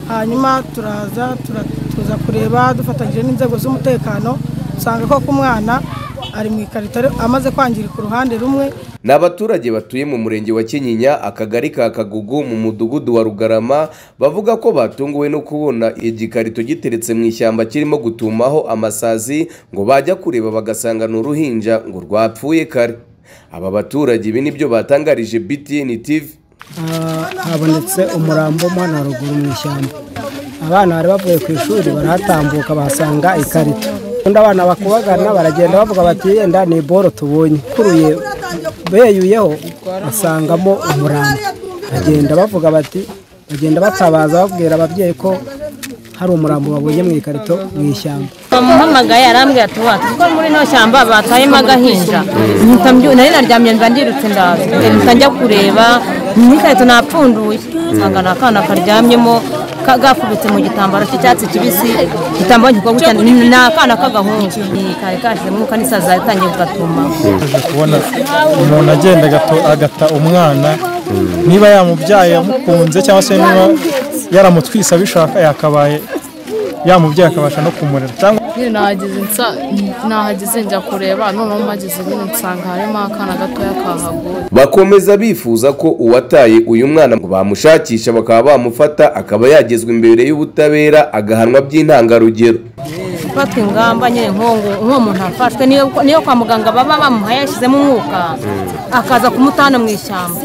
hanyuma turaza tura- tuza kureba dufatanyije n'inzego z'umutekano usanga koko umwana ari mu ikarito ari- amaze kwangirika uruhande rumwe ni abaturage batuye mu murenge wa kinyinya akagari ka kagugu mu mudugudu wa rugarama bavuga ko batunguwe no kubona igikarito giteretse mu ishyamba kirimo gutumaho amasazi ngo bajya kureba bagasanga ni uruhinja ngo rwapfuye kare aba baturage ibi nibyo batangarije btn tv Ah, habonetse umurambo w'umwana wa ruguru mu ishyamba abana bari bavuye ku ishuri barahatambuka bahasanga ikarito undi abana bakubagana baragenda bavuga bati yenda ni boro tubonye kuruye beyuyeho basangamo umurambo bagenda bavuga bati bagenda batabaza babwira ababyeyi ko hari umurambo babonye mu ikarito mu ishyamba bamuhamagaye arambwira ati wati kuko muri ino shyamba batayemo agahinja mpita mbyuka nari naryamye mba ndirutse ndaza mpita njya kureba n'ikarito napfunduye nsanga ni akana karyamyemo ka- gakubitse mu gitambaro cy'icyatsi kibisi igitambaro gikorwa cyane ni akana k'agahungu Ni kari kashyizemo umwuka n'isazi yatangiye kugatuma aje kubona umuntu agenda agato- agata umwana niba yamubyaye yamukunze cyangwa se niba yaramutwise abishaka yakabaye yamubyaye akabasha no kumurera cyangwa nyine nahageze nsa nahageze njya kureba noneho mpageze nyine nsanga harimo akana gatoya kahaguye bakomeza bifuza ko uwataye uyu mwana ngo bamushakisha bakaba bamufata akaba yagezwa imbere y'ubutabera agahanwa by'intangarugero gufatwa ingamba nyine nk'uwo nk'uwo muntu afashwe niyo niyo kwa muganga baba bamuhaye yashyizemo umwuka akaza kumutana mu ishyamba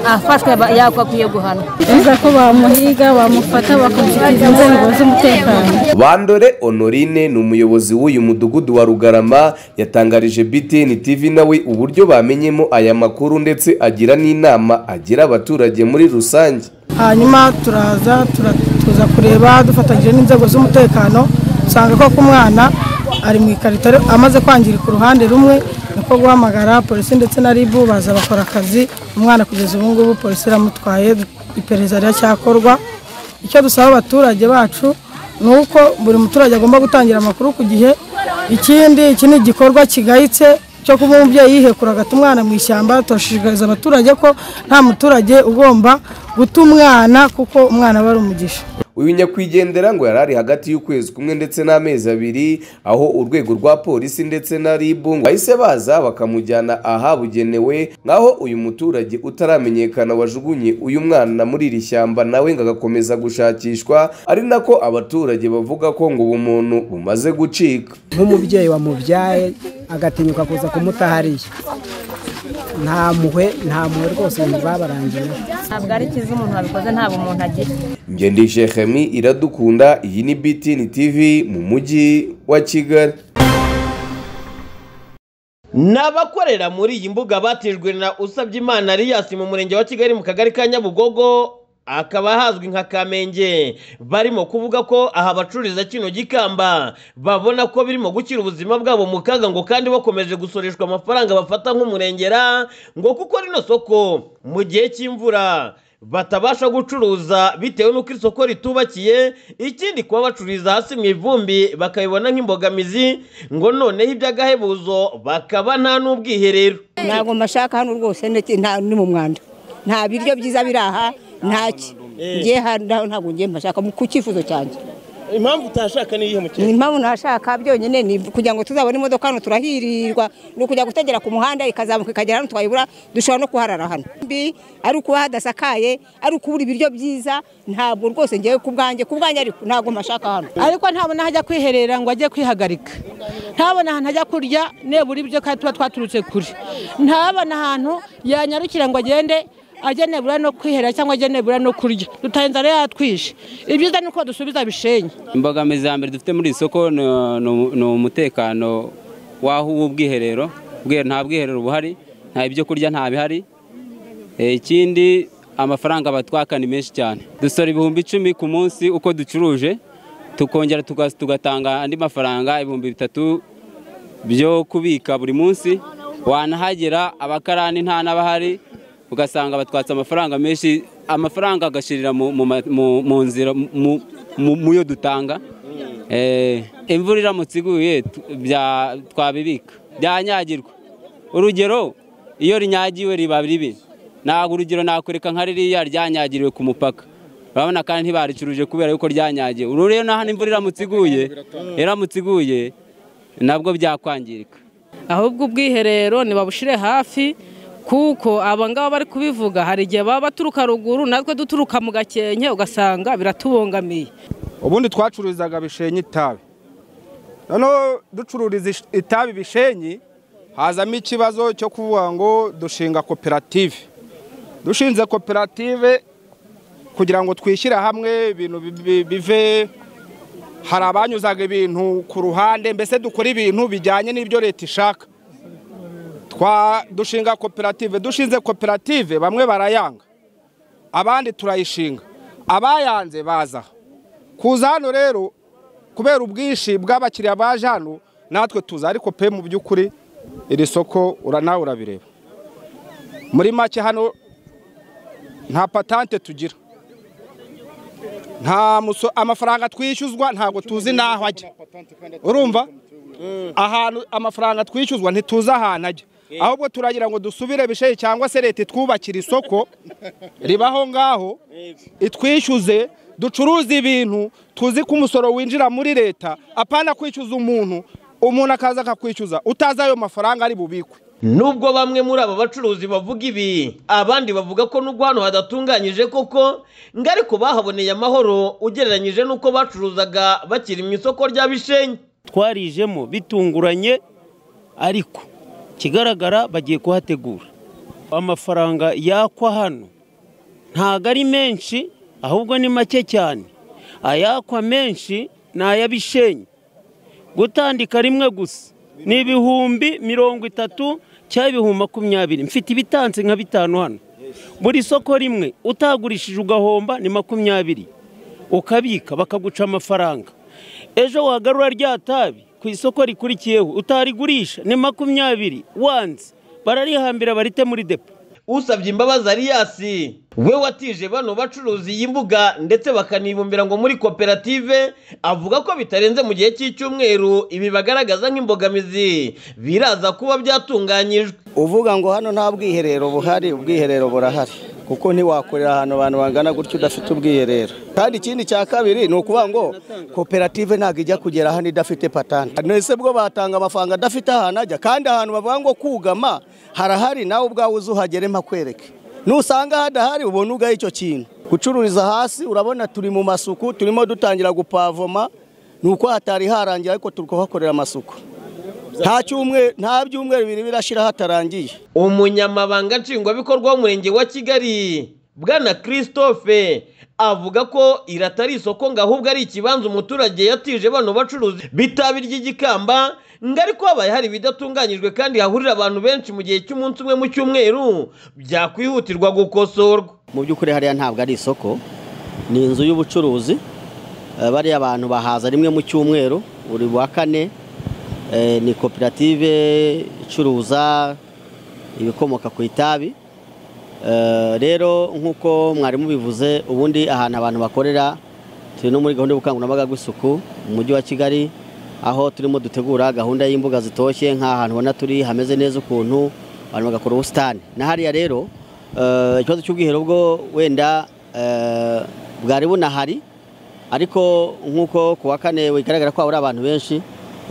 afashwe ba- yagakwiye guhanwa biza ko bamuhiga bamufata bakamushyikiriza inzego z'umutekano bandore honorine ni umuyobozi w'uyu mudugudu wa rugarama yatangarije btn tv nawe uburyo bamenyemo aya makuru ndetse agira n'inama agira abaturage muri rusange hanyuma turaza tura- tuza kureba dufatanyije n'inzego z'umutekano usanga koko umwana ari mu ikarito ari- amaze kwangirika uruhande rumwe niko guhamagara polisi ndetse na ribu baza bakora akazi umwana kugeza ubu ngubu polisi iramutwaye iperereza riracyakorwa icyo dusaba abaturage bacu ni uko buri muturage agomba gutangira amakuru ku gihe ikindi iki ni igikorwa kigayitse cyo kuba umubyeyi yihekura agata umwana mu ishyamba turashishikariza abaturage ko nta muturage ugomba guta umwana kuko umwana aba ari umugisha uyu nyakwigendera ngo yari ari hagati y'ukwezi kumwe ndetse n'amezi abiri aho urwego rwa polisi ndetse na rib ngo bahise baza bakamujyana ahabugenewe nk'aho uyu muturage utaramenyekana wajugunye uyu mwana muri iri shyamba nawe ngo agakomeza gushakishwa ari nako abaturage bavuga ko ngo ubumuntu bumaze gucika nk'umubyeyi wamubyaye agatinyuka kuza kumutahariye nta mpuhwe nta mpuhwe rwose ibintu babarangiyeho ntabwo ari cyiza umuntu wabikoze ntabwo umuntu agira ngendeshe Khemi iradukunda iyi ni BTN TV mu mujyi wa Kigali Ni abakorera muri iyi mbuga batijwe na Usabyeimana Elias mu murenge wa Kigali mu kagari ka Nyabugogo akaba hazwi nka Kamenge barimo kuvuga ko aha bacururiza kino gikamba babona ko birimo gukira ubuzima bwabo mu kaga ngo kandi bakomeje gusoreshwa amafaranga bafata nk'umurengera ngo kuko rino soko mu gihe cy'imvura batabasha gucuruza bitewe n'uko isoko ritubakiye ikindi kuba bacururiza hasi mu ivumbi bakabibona nk'imbogamizi ngo noneho iby'agahebuzo bakaba nta n'ubwiherero ntabwo mbashaka hano rwose ndetse nta ni mu mwanda nta biryo byiza biri aha ntaki ngiye hano ntabwo ngiye mbashaka ku cyifuzo cyanjye impamvu utashaka ni iyihe mukene impamvu ntashaka byonyine ni kugira ngo tuzabone imodoka hano turahirirwa ni ukujya gutegera ku muhanda ikazamuka ikagera hano twayibura dushobora no kuharara hano Mbi, ari ukuba hadasakaye ari ukubura ibiryo byiza ntabwo rwose ngewe ku bwanjye ku bwanjye ariko ntabwo mbashaka hano ariko ntabona aho ajya kwiherera ngo ajye kwihagarika ntabona ahantu ajya kurya nebura ibyo kandi tuba twaturutse kure ntabona ahantu yanyarukira ngo agende ajye nebura no kwiherera cyangwa ajye nebura no kurya dutaha inzara yatwishe ibyiza ni uko dusubiza bishenye imbogamizi ya mbere dufite muri iri soko ni ni- ni umutekano w'aho w'ubwiherero Ubwiherero- nta bwiherero buhari nta ibyo kurya nta bihari Eh, ikindi amafaranga batwaka ni menshi cyane dusora ibihumbi icumi ku munsi uko ducuruje tukongera tuga- tugatanga andi mafaranga ibihumbi bitatu byo kubika buri munsi wanahagera abakarani nta n'abahari ugasanga batwatse amafaranga menshi amafaranga agashirira mu- mu ma- mu- mu nzira mu- mu- mu yo dutanga Eh, imvura iramutse iguye tu- bya- twabibika byanyagirwa urugero iyo rinyagiwe riba ribi ntabwo urugero nakwereka nka ririya ryanyagiriwe ku mupaka urabona kandi ntibaricuruje kubera yuko ryanyagiye uru rero naho imvura iramutse iguye iramutse iguye nabwo byakwangirika ahubwo ubwiherero ntibabushire hafi kuko aba ngaba bari kubivuga hari igihe baba baturuka ruguru natwe duturuka mu gakenke ugasanga biratubungamiye ubundi twacururizaga bishenyi itabi noneho ducururiza ish- itabi bishenyi hazamo ikibazo cyo kuvuga ngo dushinga koperative dushinze koperative kugira ngo twishyire hamwe ibintu bi- bi- bive hari abanyuzaga ibintu ku ruhande mbese dukora ibintu bijyanye n'ibyo leta ishaka twa dushinga koperative dushinze koperative bamwe barayanga abandi turayishinga abayanze baza kuza hano rero kubera ubwinshi bw'abakiriya baje hano natwe tuza ariko pe mu by'ukuri iri soko ura- nawe urabireba muri make hano nta patante tugira nta muso amafaranga twishyuzwa ntabwo tuzi n'aho ajya urumva ahantu amafaranga twishyuzwa ntituzi ahantu ajya ahubwo turagira ngo dusubire bishaye cyangwa se leta itwubakire isoko ribaho ngaho itwishyuze ducuruze ibintu tuzi ko umusoro winjira muri leta apana kwishyuza umuntu umuntu akaza akakwishyuza utazi ayo mafaranga ari bubikwe nubwo bamwe muri aba bacuruzi bavuga ibi abandi bavuga ko n'ubwo hano hadatunganyije koko ngo ariko bahaboneye amahoro ugereranyije n'uko bacuruzaga bakiri mu isoko rya bishenyi twarijemo bitunguranye ariko ikigaragara bagiye kuhategura amafaranga yakwa hano ntago ari menshi ahubwo ni make cyane ayakwa menshi ni ay'abishenyi gutandika rimwe gusa ni ibihumbi mirongo itatu cyangwa ibihumbi makumyabiri mfite ibitanze nka bitanu hano buri soko rimwe utagurishije ugahomba ni makumyabiri ukabika bakaguca amafaranga ejo wagarura rya tabi ku isoko rikurikiyeho utarigurisha ni makumyabiri wanze bararihambira barite muri depo usabye imbabazi ariyasi we watije bano bacuruzi iyi mbuga ndetse bakanibumbira ngo muri koperative avuga ko bitarenze mu gihe cy'icyumweru ibi bagaragaza nk'imbogamizi biraza kuba byatunganyijwe uvuga ngo hano nta bwiherero buhari ubwiherero burahari kuko ntiwakorera ahantu abantu bangana gutya udafite ubwiherero kandi ikindi cya kabiri ni ukuvuga ngo koperative ntabwo ijya kugera hano idafite patante ese bwo batanga amafaranga adafite ahantu ajya kandi ahantu bavuga ngo kugama harahari nawe ubwawe uzi uhagere mpakwereke nusanga hadahari ubona ubwawe icyo kintu gucururiza hasi urabona turi mu masuku turimo dutangira gupavoma ni uko hatari harangira ariko turi kuhakorera amasuku nta cyumweru nta byumweru bibiri birashira hatarangiye umunyamabanga nshingwabikorwa w'umurenge wa kigali bwana christophe avuga ko iri atari isoko ngo ahubwo ari ikibanza umuturage yatije bano bacuruzi bitabi ry'igikamba ngo ariko habaye hari ibidatunganyijwe kandi hahurira abantu benshi mu gihe cy'umunsi umwe mu cyumweru byakwihutirwa gukosorwa mu by'ukuri hariya ntabwo ari isoko ni inzu y'ubucuruzi Eh, bariya abantu bahaza rimwe mu cyumweru buri wa kane Eh, ni koperative icuruza ibikomoka ku itabi Eh, rero nk'uko mwarimu bivuze ubundi ahantu abantu bakorera turi no muri gahunda y'ubukangurambaga bw'isuku mu mujyi wa kigali aho turimo dutegura gahunda y'imbuga zitoshye nk'ahantu ubona turi hameze neza ukuntu abantu bagakora ubusitani na hariya rero eh, ikibazo cy'ubwiherero bwo wenda eh, bwari bunahari ariko nk'uko ku wa kane bigaragara ko habura abantu benshi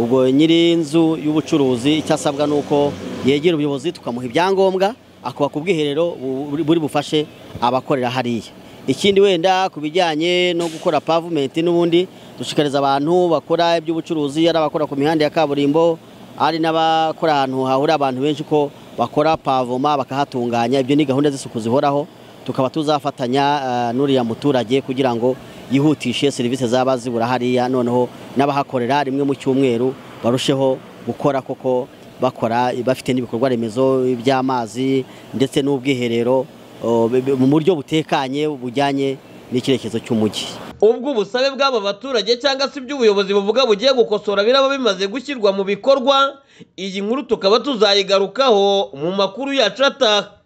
ubwo nyiri inzu y'ubucuruzi icyo asabwa ni uko yegera ubuyobozi tukamuha ibyangombwa akubaka ubwiherero bu- buri- buri bufashe abakorera hariya ikindi wenda ku bijyanye no gukora pavumenti n'ubundi dushishikariza abantu bakora iby'ubucuruzi ari abakora ku mihanda ya kaburimbo ari n'abakora ahantu hahurira abantu benshi ko bakora pavoma bakahatunganya ibyo ni gahunda z'isuku zihoraho tukaba tuzafatanya eh, n'uriya muturage kugira ngo yihutishe serivisi zaba zibura hariya noneho n'abahakorera rimwe mu cyumweru barusheho gukora koko bakora bafite n'ibikorwa remezo by'amazi ndetse n'ubwiherero oh, bi- bi- mu buryo butekanye bujyanye n'icyerekezo cy'umujyi ubwo ubusabe bw'aba baturage cyangwa se iby'ubuyobozi buvuga bugiye gukosora biraba bimaze gushyirwa mu bikorwa iyi nkuru tukaba tuzayigarukaho mu makuru yacu ataha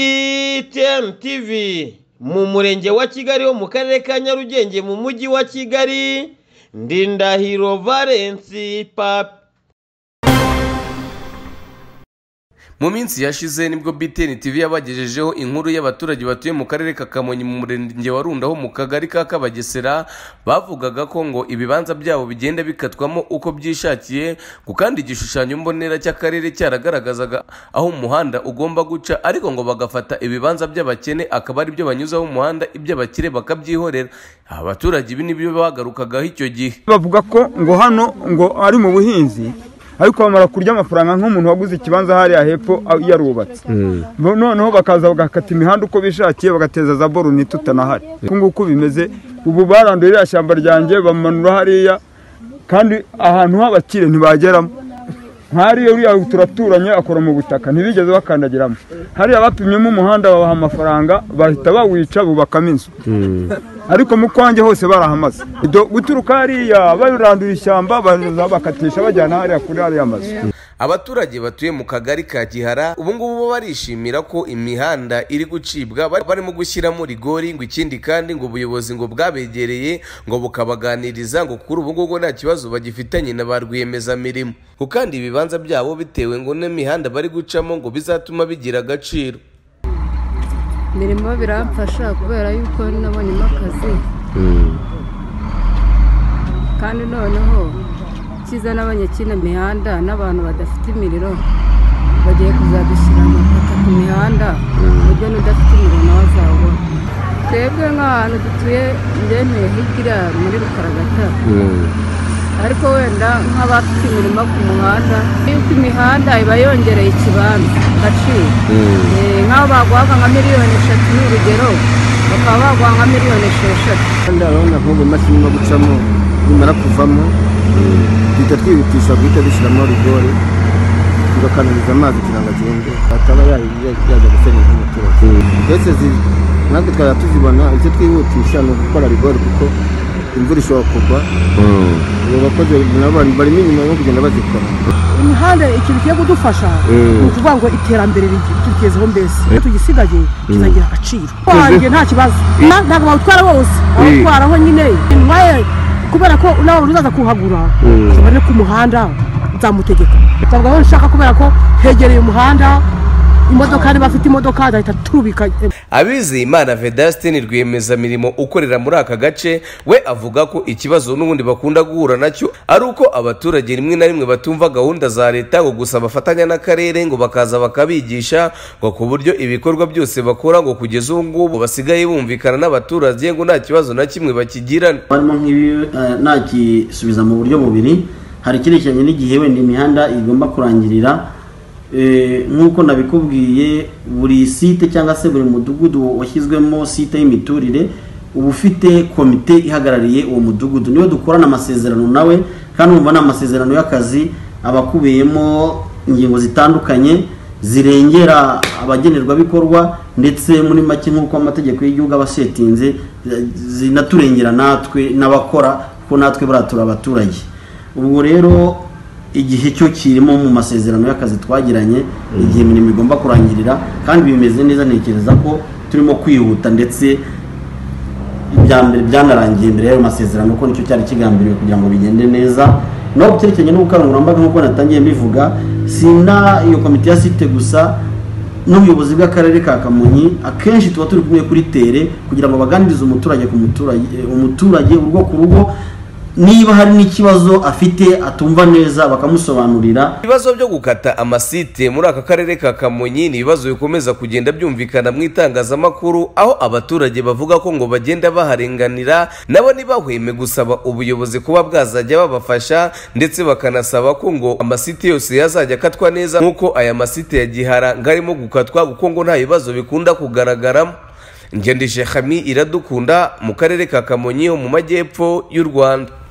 btm tv mu murenge wa kigali wo mu karere ka nyarugenge mu mujyi wa kigali ndindahiro valensi papi mu minsi yashize nibwo btn tv yabagejejeho inkuru y'abaturage batuye mu karere ka kamonyi mu murenge wa rundaho mu kagari ka kabagesera bavugaga ko ngo ibibanza byabo bigenda bikatwamo uko byishakiye ngo kandi igishushanyo mbonera cy'akarere cyaragaragazaga aho umuhanda ugomba guca ariko ngo bagafata ibibanza by'abakene akaba ari byo banyuzaho umuhanda iby'abakire bakabyihorera abaturage ibi nibyo bagarukagaho icyo gihe bavuga ko ngo hano ngo ari mu buhinzi ariko bamara kurya amafaranga nk'umuntu waguze ikibanza hariya hepfo a- yarubatse Bo- noneho bakaza bagakata imihanda uko bishakiye bagateza za boruni tutanahari uku nguku bimeze ubu baranduye ririya shyamba ryanjye bamanura hariya kandi ahantu h'abakire ntibageramo nk'ariyo uriya turaturanye akora mu butaka ntibigeze bakandagiramo hariya bapimyemo umuhanda babaha amafaranga bahita bawica bubakamo inzu ariko mu kwanjye hose barahamaze Do- guturuka hariya barandura ishyamba baza bakatisha bajyana hariya kuri hariya mazu abaturage batuye mu kagari ka gihara ubu ngubu bo barishimira ko imihanda iri gucibwa bari- barimo gushyiramo rigori ngo ikindi kandi ngo ubuyobozi ngo bwabegereye ngo bukabaganiriza ngo kuri ubu ngubu nta kibazo bagifitanye na ba rwiyemezamirimo ngo kandi ibibanza byabo bitewe ngo n'imihanda bari gucamo ngo bizatuma bigira agaciro imirimo biramfasha kubera yuko nabonyemo akazi kandi noneho kiza n'abanyakina mihanda n'abantu badafite imiriro bagiye kuzadushyira amataka ku mihanda ku buryo n'udafite umuriro nawe azawubona twebwe nk'ahantu dutuye ndemeye hirya muri rukaragata ariko wenda nk'abafite imirimo ku muhanda yuko imihanda iba yongereye ikibanza agaciro Eh, nk'aho baguhaga nka miliyoni eshatu ni urugero bakaba baguha nka miliyoni esheshatu kandi urabona nk'ubu imashini no gucamo nimara kuvamo duhita twihutisha guhita dushyiramo rigori tugakanaliza amazi kugira ngo agende ataba ya- ya- yajya gusenya nk'umuturage ndetse zi- natwe twajya tuzibona icyo twihutisha ni ugukora rigori kuko imvura ishobora kugwa ubu bakozi nabo bari- barimo inyuma yo kugenda bazikora imihanda ikintu kigiye kudufasha Mm. ni ukuvuga ngo iterambere rigi- tugezeho mbese iyo tugisigaye kizagira agaciro Tuzi- wanjye nta kibazo Mm. Na- ntabwo bawutwara bose Mm. bawutwaraho nyine mwaye kubera ko nawe uzaza kuhagura Mm. ubone ku muhanda nzamutegeka ntabwo aho nshaka kubera ko hegereye umuhanda imodoka niba afite imodoka azahita turubika abizeyimana vedasitini rwiyemezamirimo ukorera muri aka gace we avuga ko ikibazo n'ubundi bakunda guhura nacyo ari uko abaturage rimwe na rimwe batumva gahunda za leta ngo gusa bafatanya n'akarere ngo bakaza bakabigisha ngo ku buryo ibikorwa byose bakora ngo kugeza ubu ngubu basigaye bumvikana n'abaturage ngo nta kibazo na kimwe bakigirana barimo nk'ibi eh, nakisubiza mu buryo bubiri hari icyerekeranye n'igihe wenda imihanda igomba kurangirira Eh, nk'uko nabikubwiye buri site cyangwa se buri mudugudu washyizwemo site y'imiturire uba ufite komite ihagarariye uwo mudugudu niwe dukorana amasezerano nawe kandi wumva ni amasezerano y'akazi aba akubiyemo ingingo zitandukanye zirengera abagenerwabikorwa ndetse muri make nk'uko amategeko y'igihugu aba asetinze eh, zinaturengera natwe n'abakora kuko natwe baratura abaturage ubwo rero igihe cyo kirimo mu masezerano y'akazi twagiranye igihe imirimo igomba kurangirira kandi bimeze neza ntekereza ko turimo kwihuta ndetse ibya mbere byanarangiye mbere y'ayo masezerano kuko nicyo cyari kigambiriwe kugira ngo bigende neza naho ku cyerekeranye n'ubukangurambaga nk'uko natangiye mbivuga sina iyo komite ya site gusa n'ubuyobozi bw'akarere ka kamonyi akenshi tuba turi kumwe kuri tere kugira ngo baganirize umuturage ku muturage umuturage urugo ku rugo niba hari n'ikibazo afite atumva neza bakamusobanurira ibibazo byo gukata amasite muri aka karere ka kamonyi ni ibibazo bikomeza kugenda byumvikana mu itangazamakuru aho abaturage bavuga ko ngo bagenda baharenganira nabo ntibahweme gusaba ubuyobozi kuba bwazajya babafasha ndetse bakanasaba ko ngo amasite yose yazajya akatwa neza nk'uko aya masite ya gihara ngo arimo gukatwa kuko ngo nta bibazo bikunda kugaragaramo ngendeshe hami iradukunda mu karere ka kamonyi ho mu majyepfo y'u rwanda